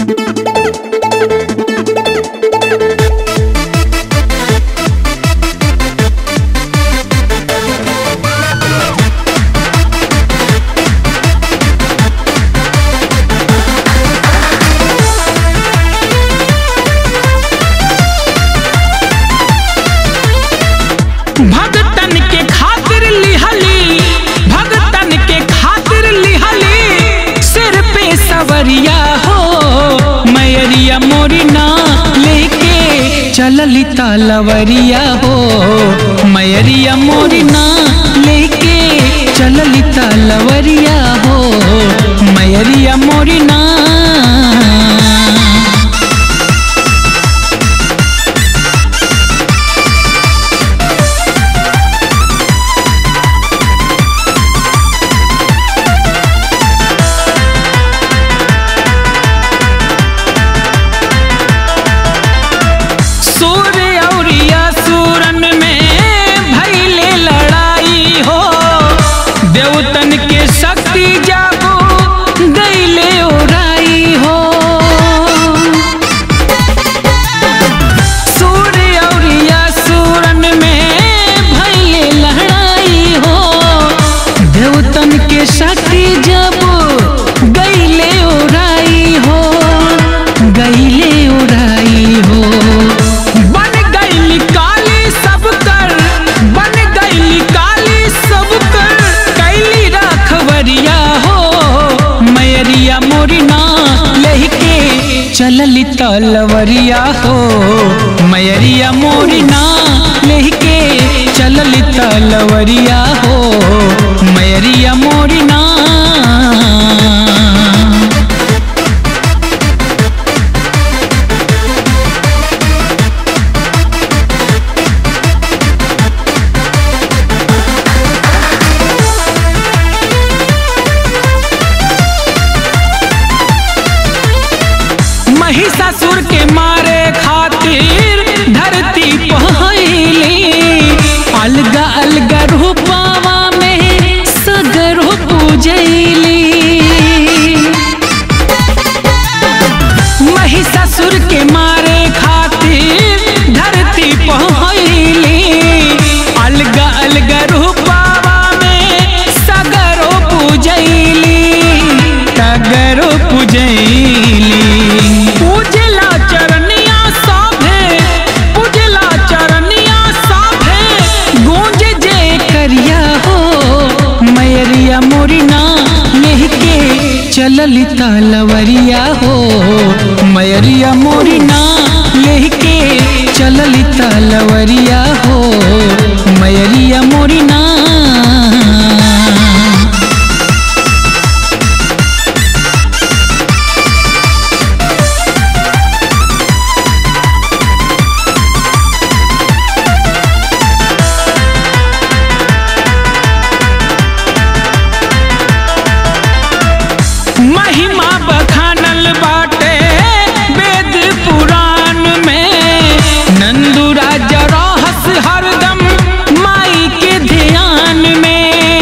भगतन के खातिर लिहली भगतन के खातिर लिहली सिर पे सवरिया हो मैरिया मोरी ना लेके चलली तलवरिया हो मैरिया मोरी ना लेके चलली तलवरिया हो मैरिया मोरी ना सूर्य औरिया सूरन में भैले लड़ाई हो देवतन के शक्ति जागो गईले ओराई हो सूर्य औरिया सूरन में भैले लड़ाई हो देवतन के शक्ति जब गईले ओराई हो गईले ओराई हो बन गईली काली सब कर बन गईली काली सब कर कैली रखवरिया हो मैरिया मोरी ना लेके चलली तलवरिया हो मैरिया मोरी ना लेके चलली तलवरिया हो मैरिया मोरी ना महिषासुर के मारे खातिर धरती पहली अलगा अलगा रूपावा में सगर पूजैली महिषासुर के मारे खातिर धरती पहली अलगा अलगा रूपावा में सगरो पूजैली सगरो पूजैली पूजला चरनिया साभे पूजला चरनिया साभे गूंज जे करिया हो मैरिया मोरी ना लेके चलली तलवरिया हो मैरिया मोरी ना लेके चलली तलवरिया हो मैरिया मोरी ना महिमा बखानल बाटे वेद पुराण में नंदू राजा रहस हरदम माई के ध्यान में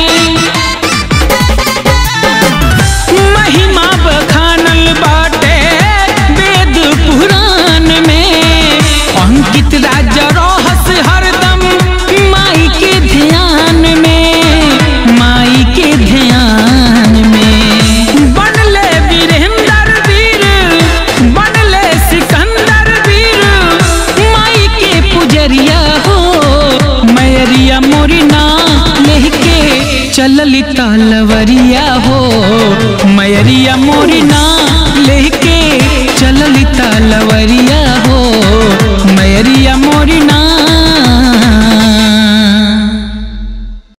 महिमा बखानल बाटे वेद पुराण में अंकित राजा रहस हरदम माई के ध्यान में माई के ध्यान में बनले वीरेंद्र वीर बनले सिकंदर वीर माई के पुजरिया हो मैरिया मोरी ना लेके चलली तलवरिया हो मैरिया मोरी ना लेके चलली तलवरिया